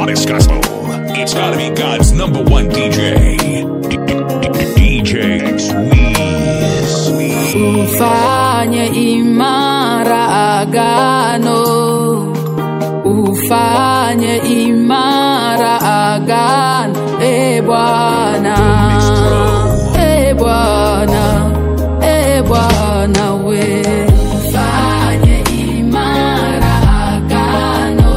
hottest gospel. It's gotta be God's number one DJ. DJ X Weez. ufanye imara agano ufanye imara agano e bwana e bwana e bwana we ufanye imara agano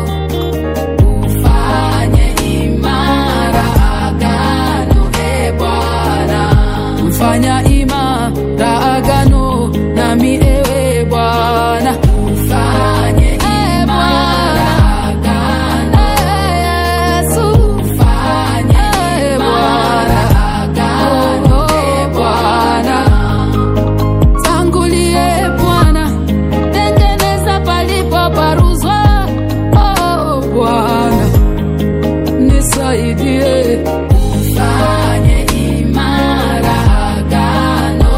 ufanye imara agano e bwana mfanya imara agano nami ewe bwana ufanye imara agano Yesu ufanye imara agano e bwana tangulie bwana tengeneza palipo paruzwa oh bwana nisaidie ufanye imara agano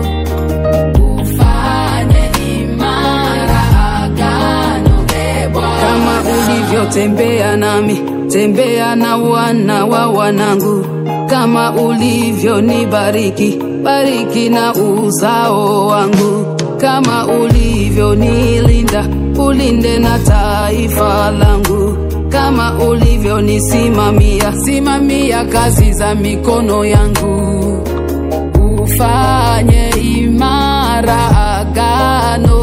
ufanye imara agano e Bwana. kama ulivyotembea nami tembea na wana wa wanangu kama ulivyonibariki bariki na uzao wangu kama ulivyonilinda ulinde na taifa langu kama ulivyonisimamia simamia kazi za mikono yangu ufanye imara agano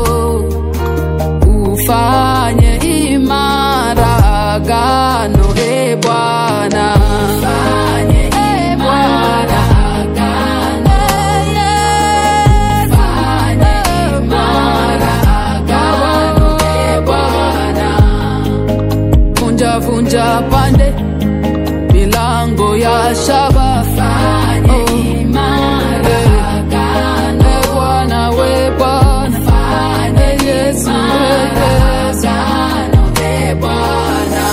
ufanye imara agano e bwana ufanye imara agano ufanye imara agano e bwana vunja vunja pande milango ya shaba fanye imara agano e bwana we bwana fanye yesu agano e bwana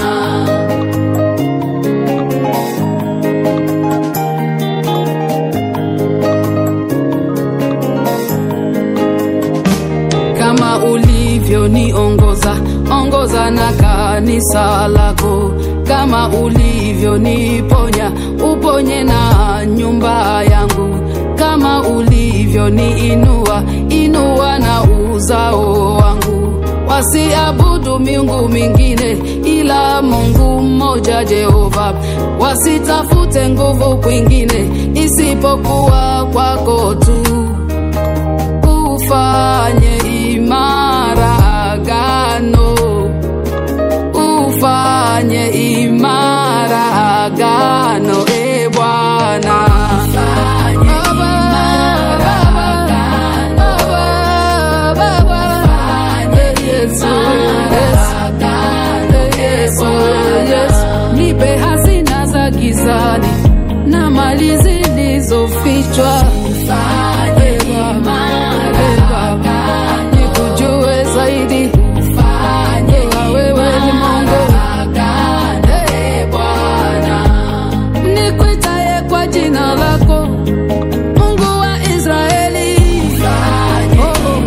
kama ulivyoniongoza ongoza na kanisa lako kama ulivyoniponya uponye na nyumba yangu kama ulivyoniinua inua na uzao wangu wasiabudu miungu mingine ila mungu mmoja jehova wasitafute nguvu kwingine isipokuwa kwako tu ufanye imara agano ufanye imara agano e bwana Yesu, Yesu, Yesu, nipe hazina za gizani na mali zilizofichwa E Baba, nikujue zaidi Ewa wewe ni Mungu E Bwana, nikuitaye kwa jina lako Mungu wa Israeli Oh, oh.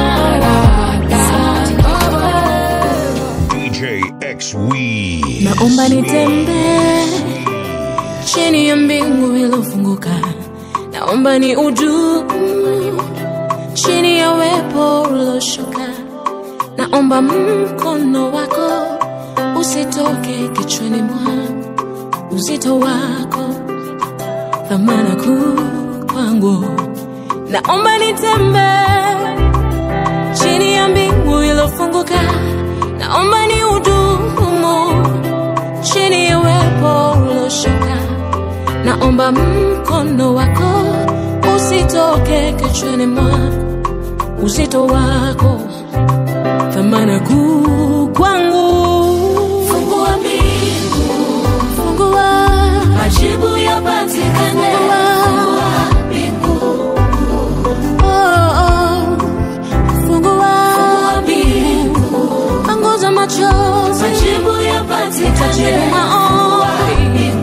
DJ X Weez. naomba nitembee chini ya mbingu ilofunguka naomba ni udumu chini ya wepo uloshuka naomba mkono wako usitoke kichwani mwangu uzito wako thamana kuu kwangu naomba nitembee chini ya mbingu ilofunguka naomba ni udumu chini ya uwepo uloshuka naomba mkono wako usitoke kichwani mwako uzito wako thamana kuu kwangu fungua mbingu fungua majibu yapatikane fungua mbingu oh, oh. fungua mbingu panguza machozi majibu yapatikane majibu maombi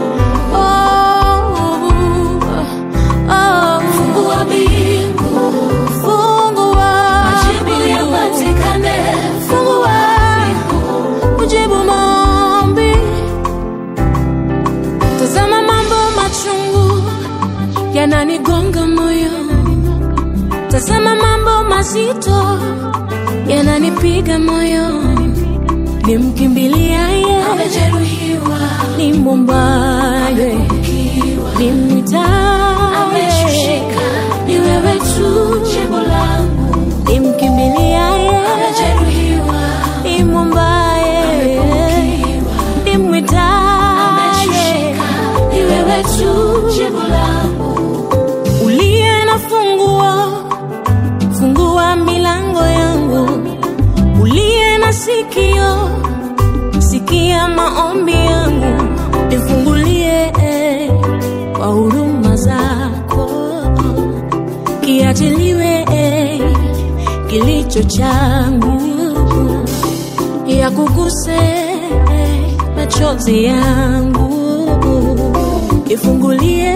oh, oh. fungua mbingu fungua majibu yapatikane fungua ujibu maombi yananipiga moyoni, nimkimbiliaye amejeruhiwa, ni mumbaye, nimwitaye ameshushika, ni wewe tu jibu langu. nimkimbiliaye Amejeruhiwa, ni mumbaye, nimwitaye ameshushika, ni wewe tu jibu langu. uliye na funguo, fungua milango yangu. Uliye na sikio, sikia maombi yangu, nifungulie eh, kwa huruma zako, kiachiliwe eh, kilicho changu, yakuguse eh, machozi yangu, ifungulie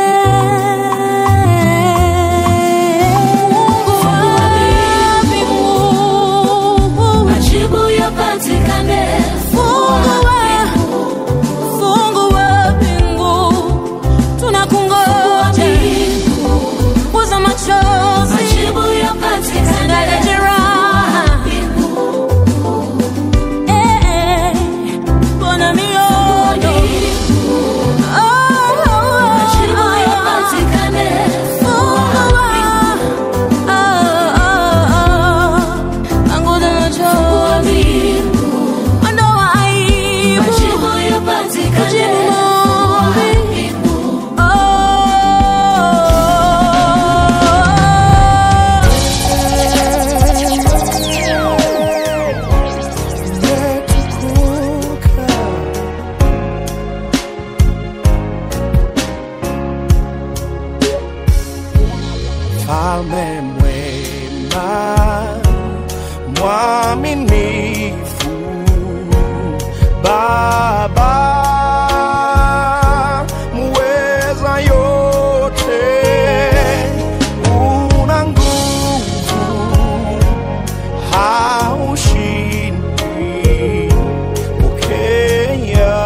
mbingu. Majibu yapatikane, Fungua, fungua mbingu, tunakungoja. Fuza machozi, majibu yapatikane, sangala jeraha. Eh, eh, pona mioyo. Oh, oh, majibu oh, oh. yapatikane, Fungua, oh, oh, oh. Panguza machozi, ondoa aibu. majibu yapatikane. Mfalme mwema, mwaminifu, Baba muweza yote, una nguvu, haushindwi, pokea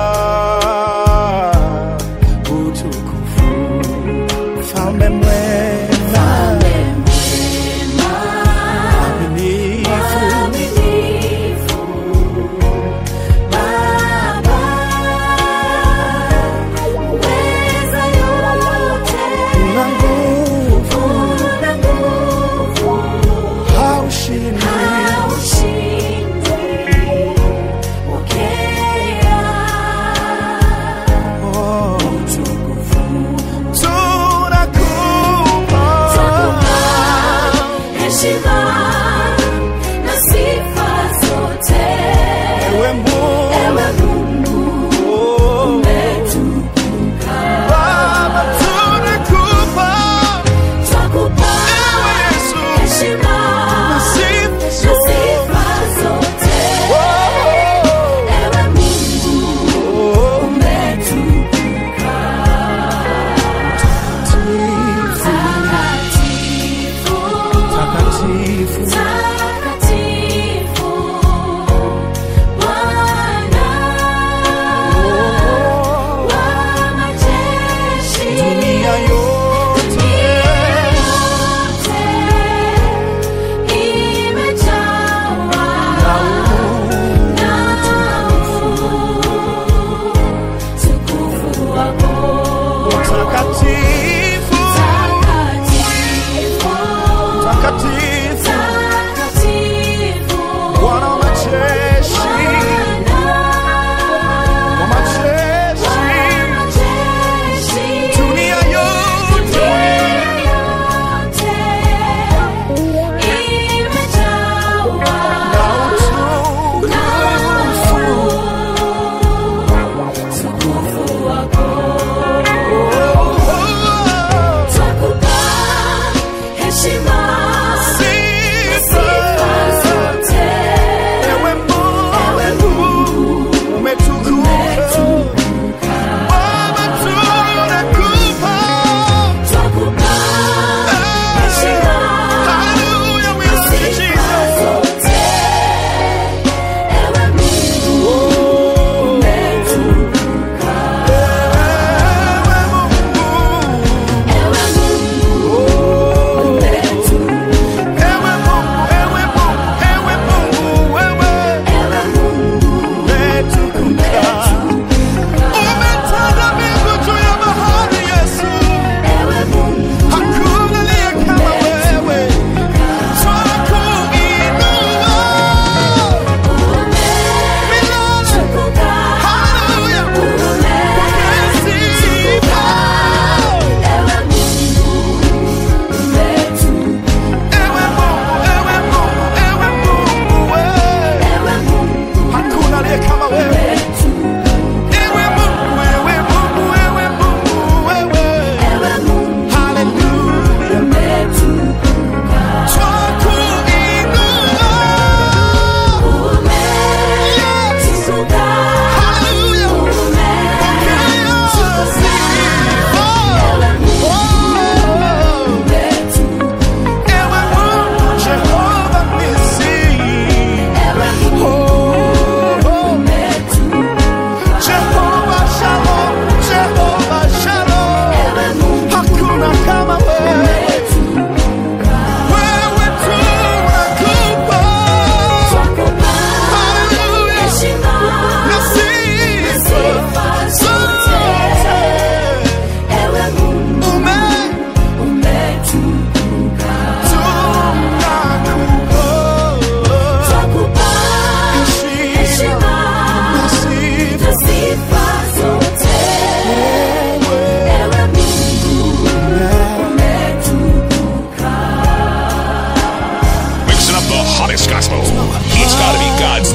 utukufu, Mfalme mwema mwaminifu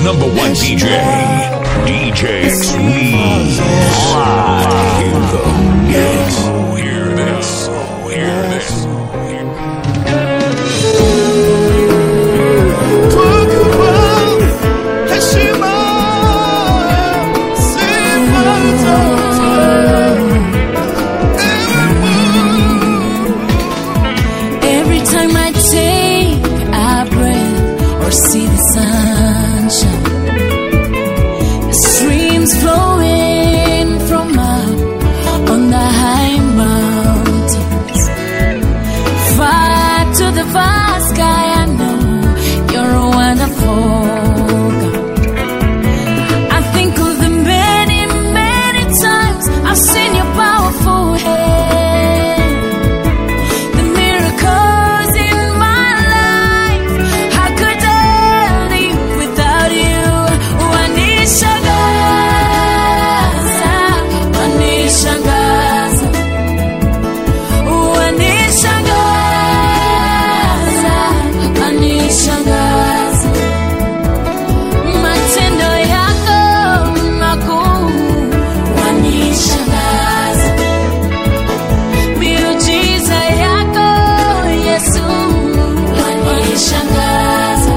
number one DJ, DJ Sweet. Live in the mix. Hear this. Hear this. Heshima, sifa zote. Ewe Mungu. Every time I take a breath or see the sunshine, the streams flowing from up on the high mountains, far to the vast sky. I know you're a wonderful God. I think of the many, many times I've seen your powerful hand the miracles in my life. How could I live without you? Wanishangaza, wanishangaza, wanishangaza, wanishangaza. Matendo yako makuu wanishangaza. Miujiza yako Yesu wanishangaza.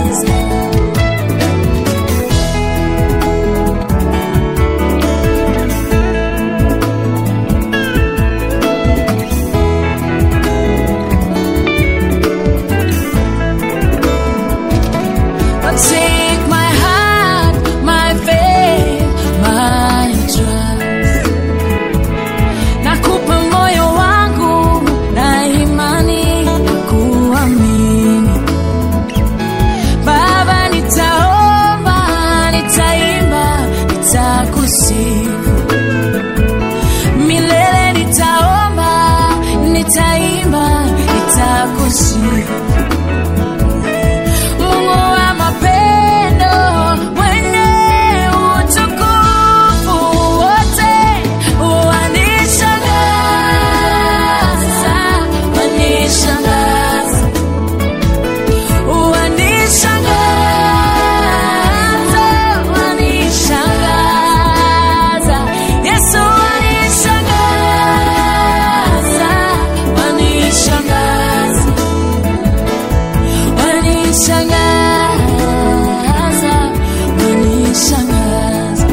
But take my heart, my faith, my trust nakupa moyo wangu na imani kuamini baba nitaomba nitaimba nitakusifu milele nitaomba nitaimba nitakusifu Mungu wa mapendo mwenye utukufu wote wanishangaza, wanishangaza, wanishangaza, wanishangaza. Yesu wanishangaza, wanishangaza wanishangaza wanishangaza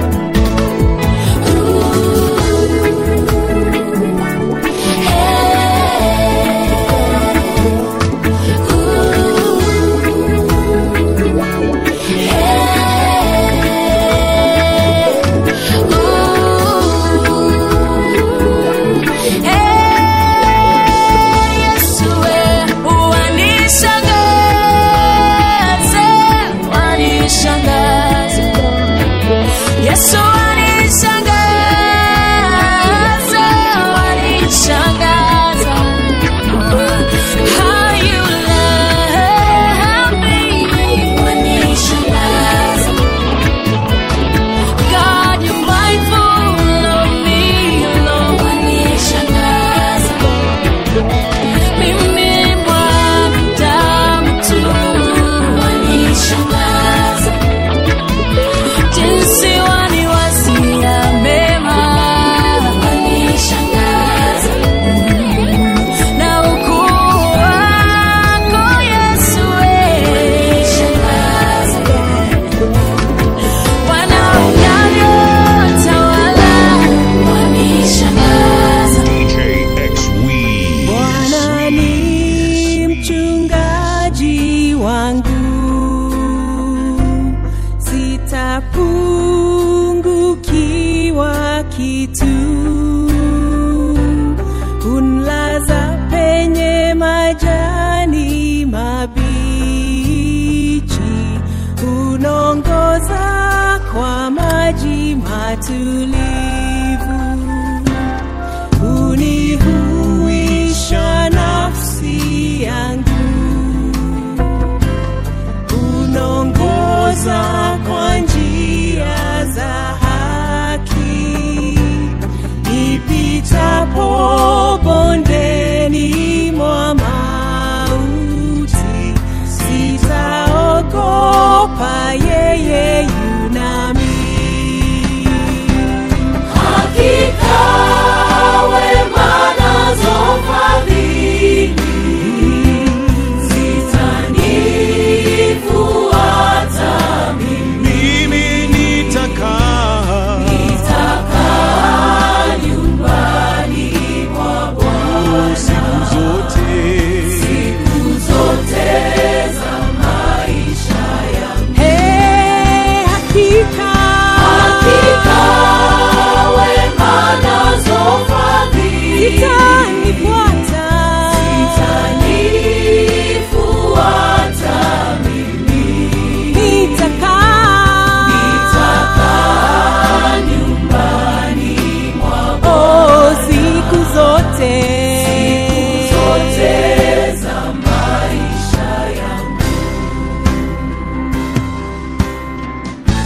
Yesu wanishangaza wanishangaza Yesu wanishangaza wanishangaza How you love me wanishangaza God you're mindful of me Lord wanishangaza mimi mwanadamu tu wanishangaza jinsi waniwazia mema wanishangaza na ukuu wako Yesu wanishangaza wanaonyanyotawala wanishangaza DJ X Weed. Bwana ni mchungaji wangu, sitapungukiwa kitu. Unlaza penye majani mabichi, unongoza kwa maji matulivu unihuisha nafsi yangu, unongoza kwa njia za haki, nipitapo bondeni mwa mauti, sitaogopa ye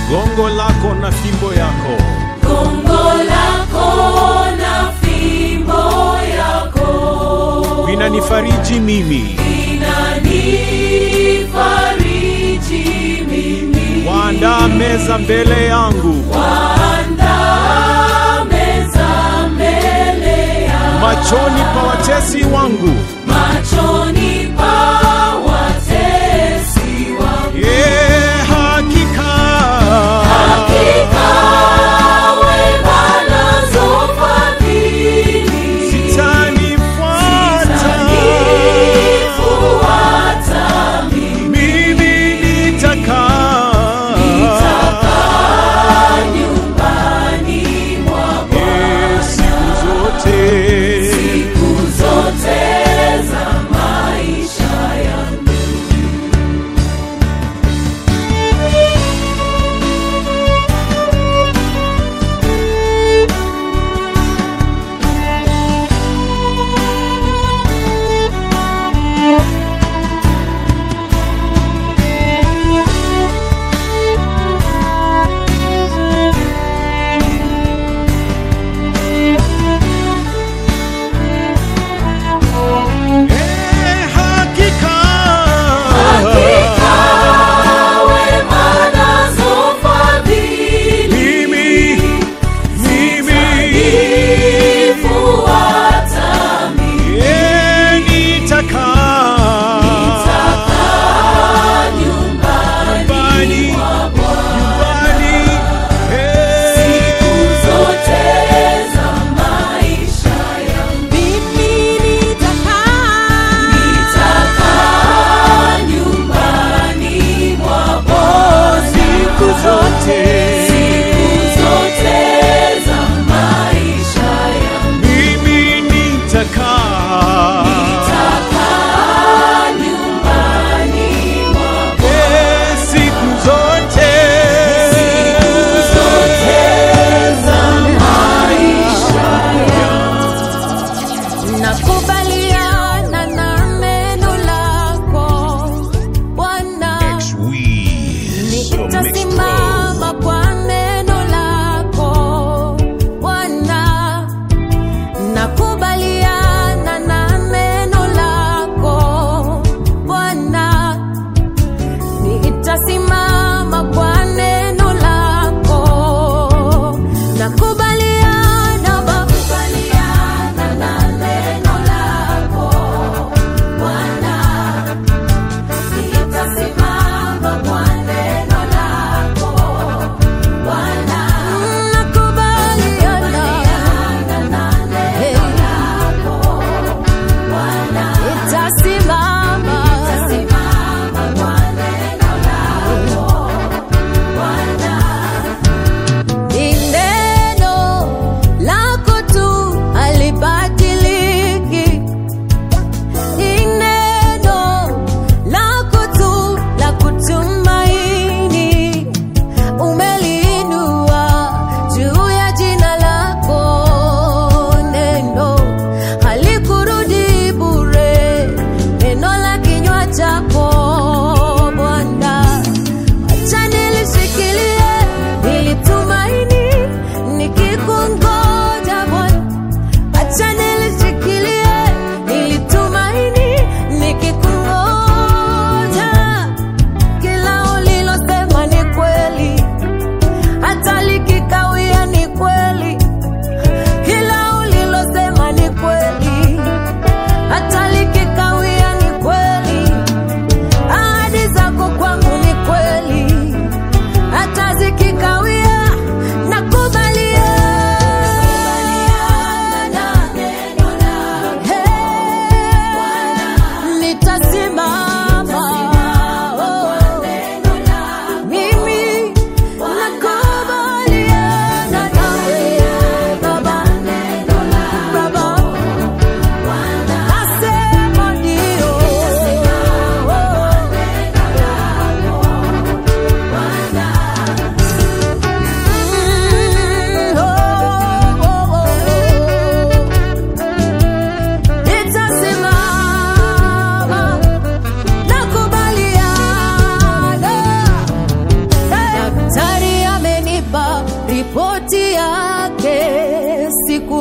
gongo lako na fimbo yako gongo lako na fimbo yako vinanifariji mimi inanifariji mimi waandaa meza mbele yangu waandaa meza mbele ya machoni pa watesi wangu machoni pa watesi wangu Ye, hakika hakika wema nazo fadhili zitanifuata zitanifuata mimi nitakaa nyumbani mwa Ye, siku zote siku zote za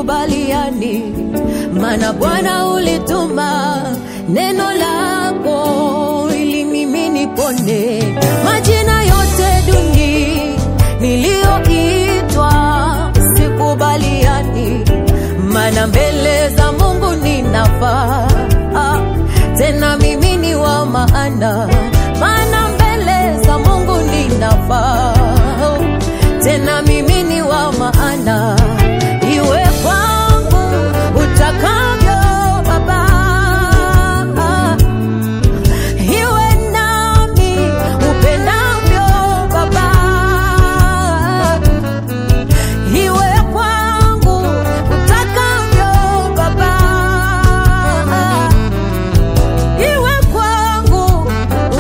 sikubaliani, maana Bwana ulituma neno lako ili mimi nipone. Majina yote duni niliyoitwa sikubaliani, maana mbele za Mungu ninafaa Ah, tena mimi ni wa maana, maana mbele za Mungu ninafaa tena mimi ni wa maana, iwe kwangu utakavyo Baba, iwe nami upendavyo Baba, iwe kwangu utakavyo Baba, iwe kwangu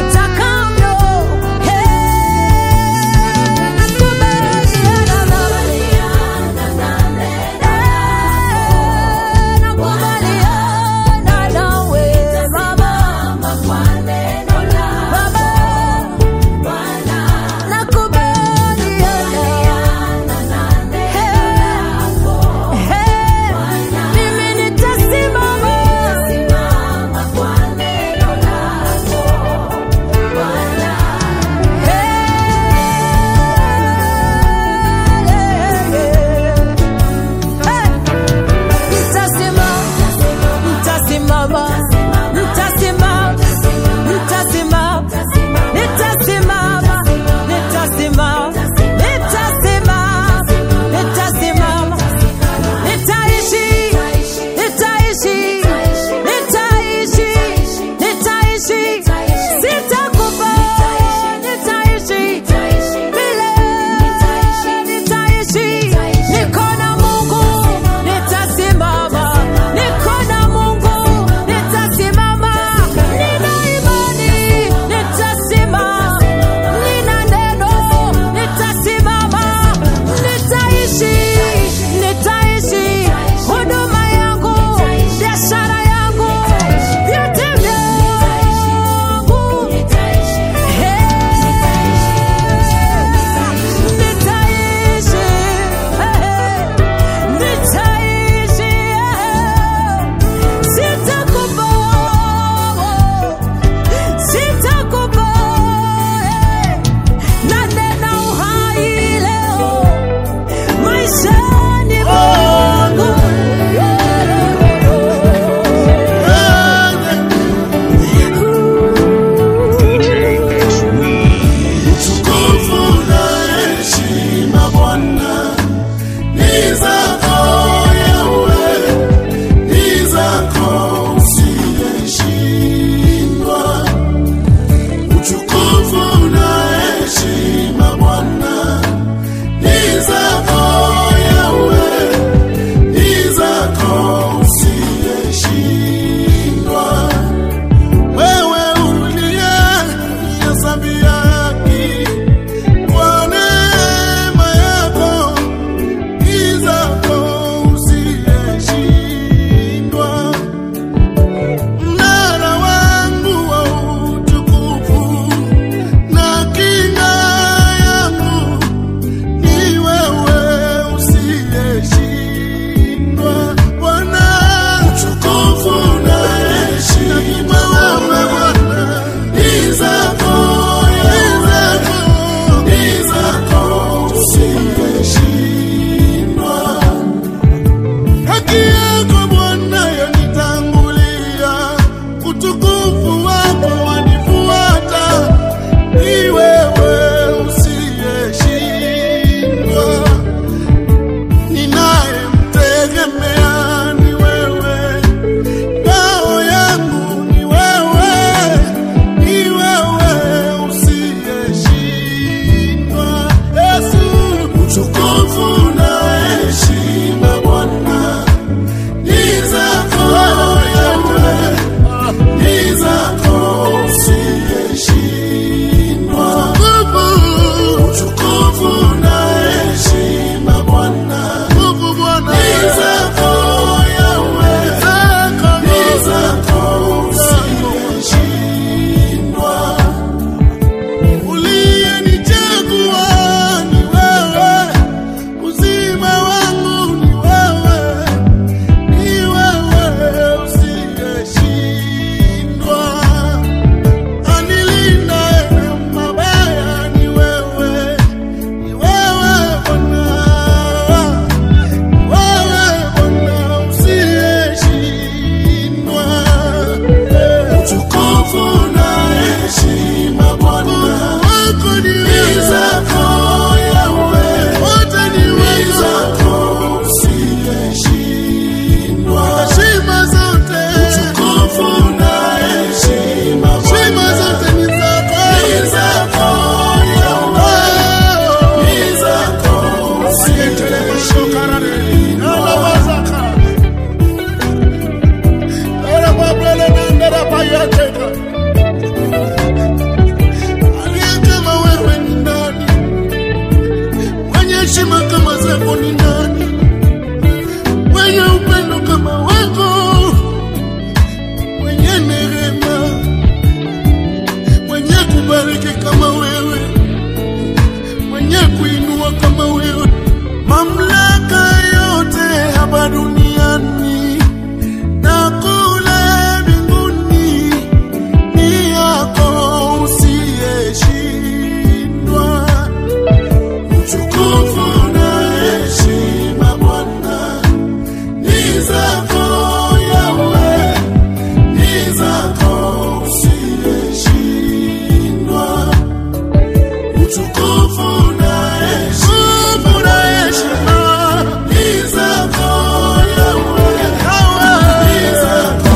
utukufu na heshima na heshima ni zako Yahweh, ni zako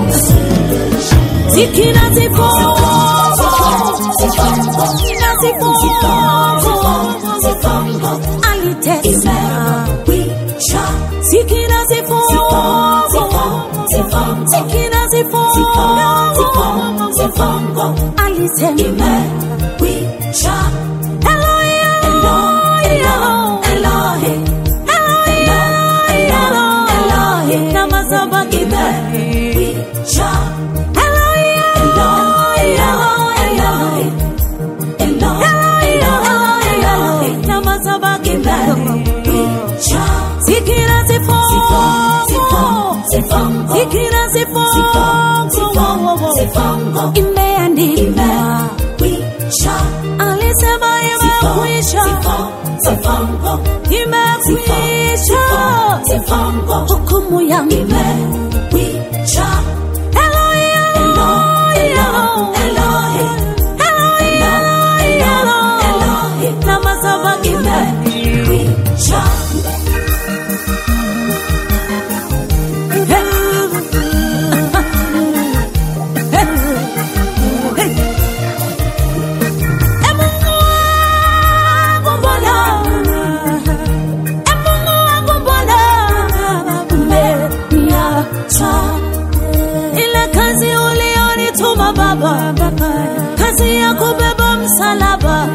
Zikina zifo Zikina zifo Alitesa Zikina zifo Zikina zifo Alisema Zikira zifo Zikira zifo Imeandikwa Alisema imekwisha Imekwisha Hukumu yangu imekwisha Eloi, Eloi, Eloi, Eloi, Lama sabakthani. Ile kazi ulionituma Baba, kazi ya kubeba msalaba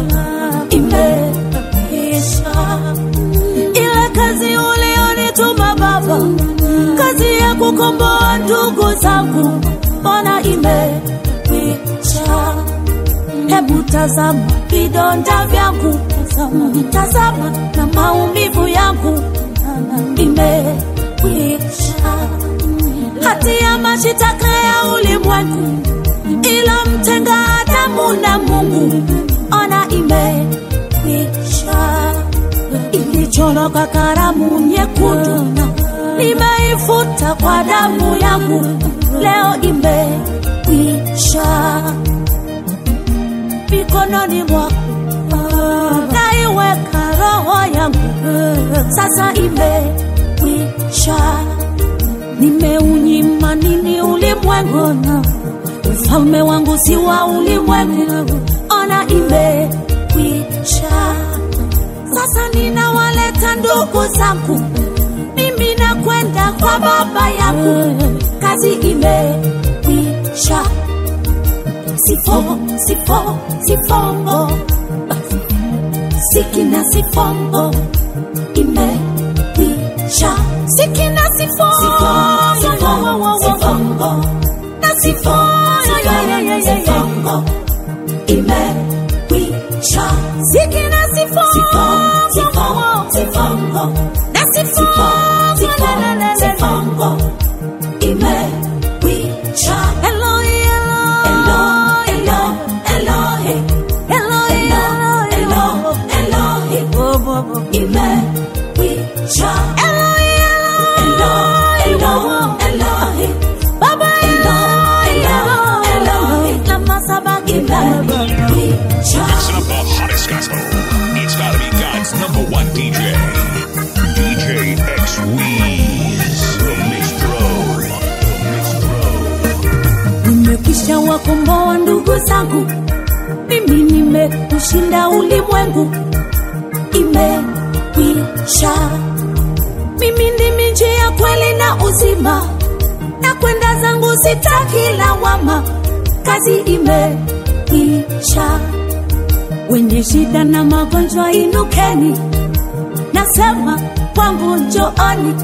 imeisha. Ile kazi ulionituma Baba, kazi ya kukomboa ndugu zangu, mbona imekwisha. Hebu tazama vidonda vyangu, tazama na maumivu yangu imekwisha. Hati ya mashitaka ya ulimwengu ilomtenga Adamu na Mungu, ona imekwisha. Ilichorwa kwa karamu nyekundu, nimeifuta kwa damu yangu, leo imekwisha mikononi mwako naiweka roho yangu sasa imekwisha nimeunyima nini ulimwengu ufalme wangu si wa ulimwengu ona imekwisha sasa ninawaleta ndugu zangu mimi nakwenda kwa baba yangu kazi imekwisha sifongo sifongo sifongo sikina sifongo imekwisha sikina sifongo sifongo na sifongo sifongo imekwisha sikina sifongo sifongo na sifongo sifongo imekwisha Eloi Eloi Eloi Eloi Eloi Eloi imekwisha Eloi Eloi Eloi Baba Eloi Eloi Lama sabaki imekwisha Mixing up the hottest gospel. It's gotta be God's number one DJ. DJ X Weeze. The Mixtro. The Mixtro. nimekwisha wakomboa ndugu zangu, mimi nimeushinda ulimwengu, imekwisha. Mimi ndimi njia, kweli na uzima, na kwenda zangu sitaki lawama, kazi imekwisha. Wenye shida na magonjwa inukeni, nasema kwangu njooni,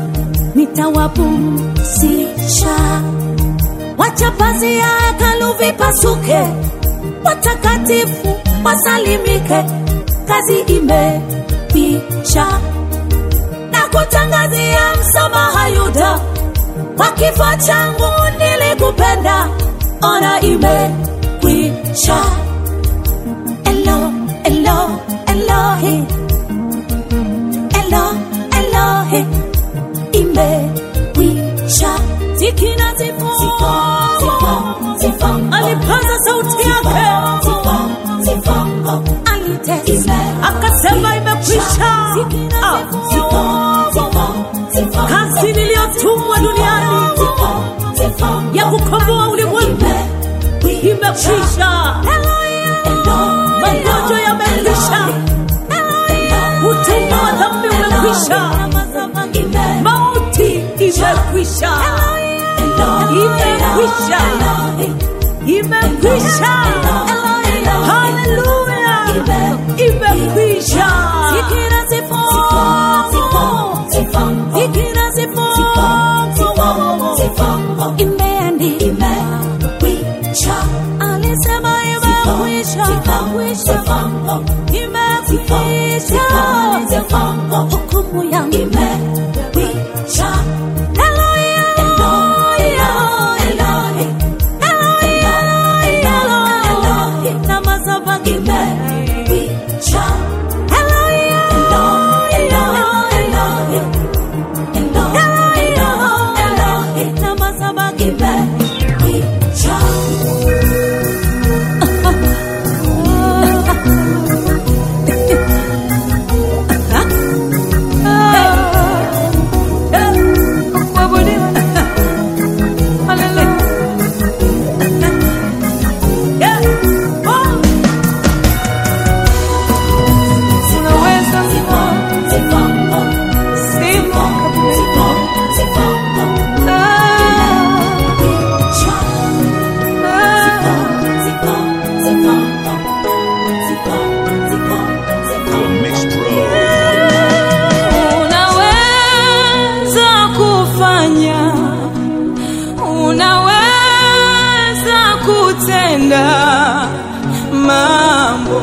nitawapumzisha wacha pazia ya hekalu vipasuke, watakatifu wasalimike, kazi imekwisha. Na kutangazia msamaha Yuda, kwa kifo changu nilikupenda, ona imekwisha. Elo, elo, Elohi, elo, Elohi, imekwisha. Zikina zifo, alipaza sauti yake, kunitesa akasema imekwisha Ah, kazi niliyotumwa duniani ya kukomboa ulimwengu imekwisha magonjwa yamekwisha utumwa wa dhambi umekwisha mauti imekwisha imekwisha imekwisha haleluya imekwisha fikira zifongo fikira zifongo imeandikwa alisema imekwisha imekwisha hukumu yangu imekwisha Eloi, Eloi, Eloi, Eloi, Eloi, na madhabahu imekwisha. Eloi, Eloi, Eloi, Eloi, Eloi, na madhabahu imekwisha. The Mixed Pro. unaweza kufanya unaweza kutenda mambo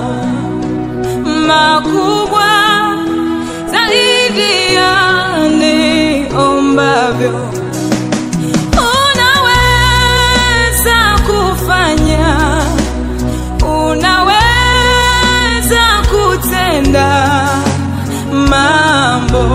makubwa zaidi ya niombavyo unaweza kufanya unaweza kutenda mambo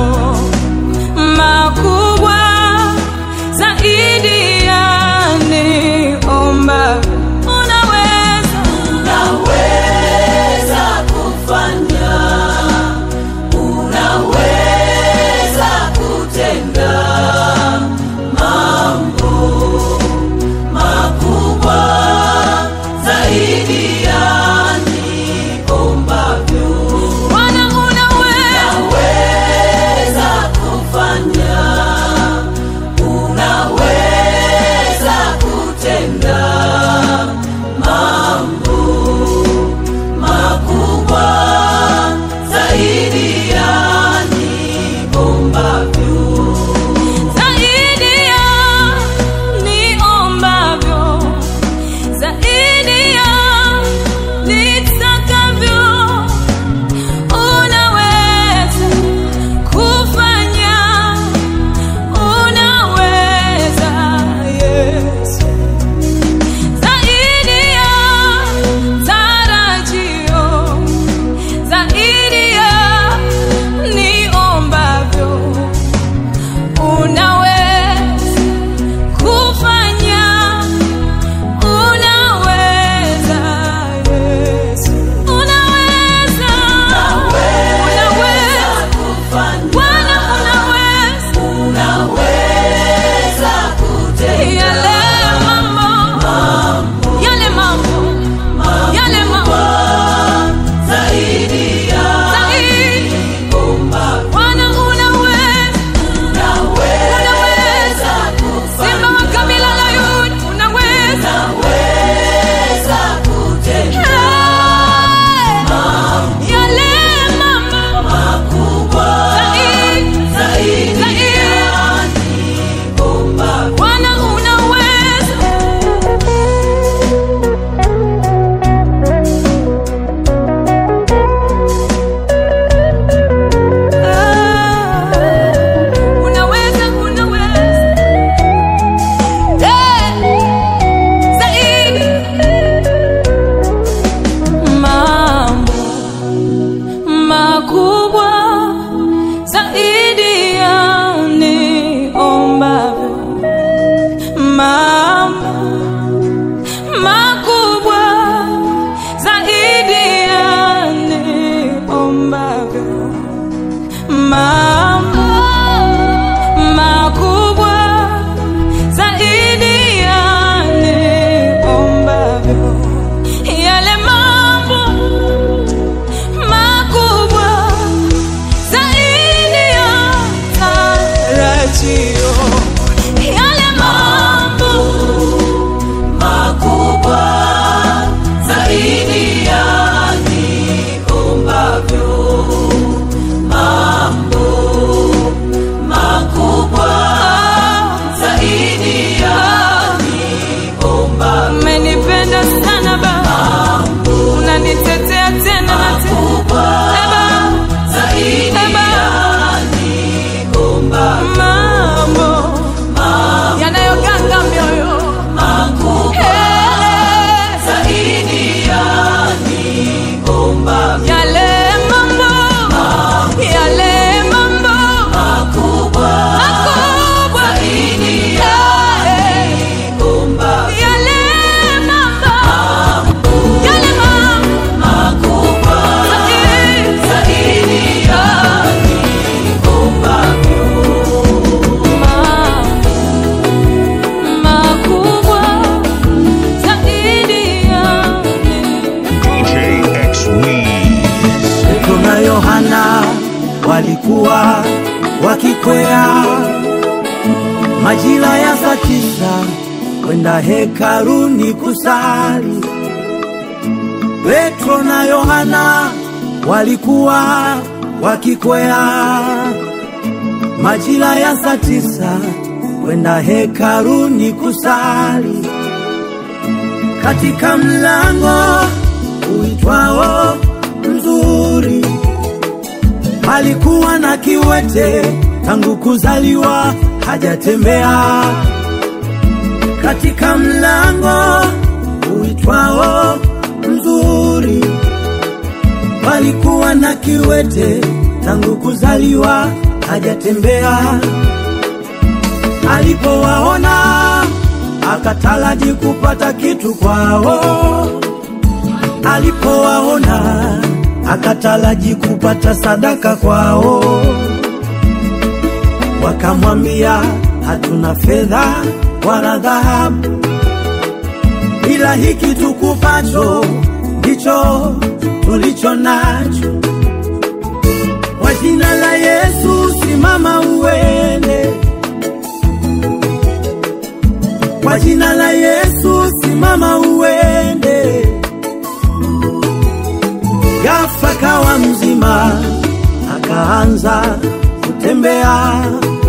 makubwa zaidi ya niomba unaweza unaweza kufanya unaweza kutenda walikuwa wakikwea majira ya saa tisa kwenda hekaruni kusali. Petro na Yohana walikuwa wakikwea majira ya saa tisa kwenda hekaruni kusali katika mlango uitwao mzuri alikuwa na kiwete tangu kuzaliwa hajatembea katika mlango uitwao mzuri palikuwa na kiwete tangu kuzaliwa hajatembea alipowaona akataraji kupata kitu kwao alipowaona akataraji kupata sadaka kwao wakamwambia hatuna fedha wala dhahabu ila hiki tukupacho ndicho tulicho nacho kwa jina la yesu simama uende kwa jina la yesu simama uende ghafla kawa mzima akaanza kutembea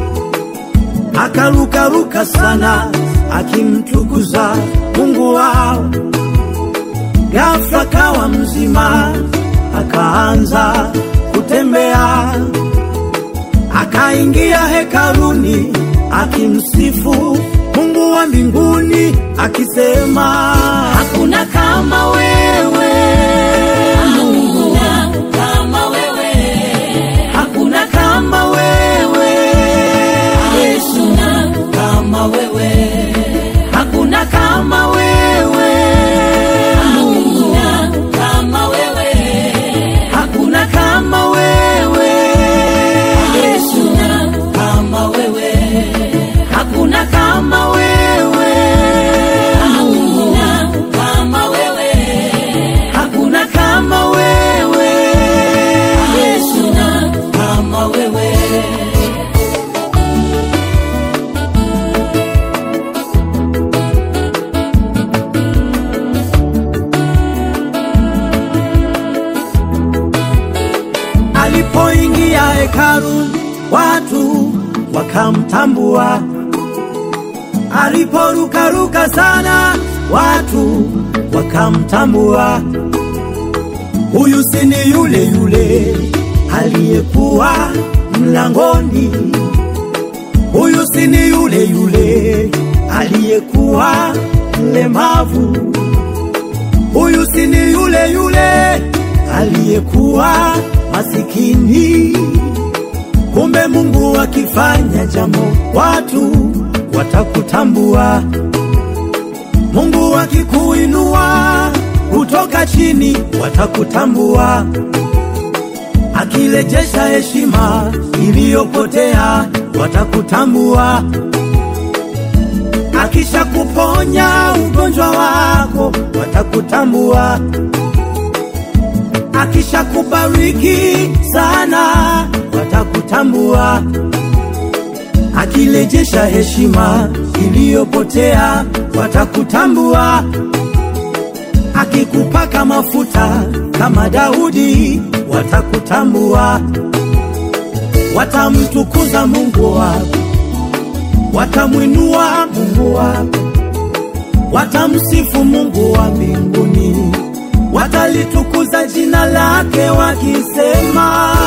akarukaruka sana akimtukuza mungu wao ghafla kawa mzima akaanza kutembea akaingia hekaruni akimsifu mungu wa mbinguni akisema hakuna kama wewe hakuna kama wewe hakuna kama wewe yesu kama wewe hakuna kama wewe hakuna kama wewe hakuna kama wewe yesu kama wewe hakuna kama wewe hakuna kama wewe hakuna kama wewe yesu kama wewe alipoingia hekalu watu wakamtambua aliporukaruka sana watu wakamtambua huyu si ni yule yule aliyekuwa mlangoni huyu si ni yule yule aliyekuwa mlemavu huyu si ni yule yule aliyekuwa masikini. Kumbe Mungu akifanya jambo, watu watakutambua. Mungu akikuinua kutoka chini, watakutambua. Akirejesha heshima iliyopotea, watakutambua. Akisha kuponya ugonjwa wako, watakutambua akisha kubariki sana watakutambua, akirejesha heshima iliyopotea watakutambua, akikupaka mafuta kama Daudi watakutambua, watamtukuza Mungu wako, watamwinua Mungu wako, watamsifu Mungu wa mbinguni watalitukuza jina lake wakisema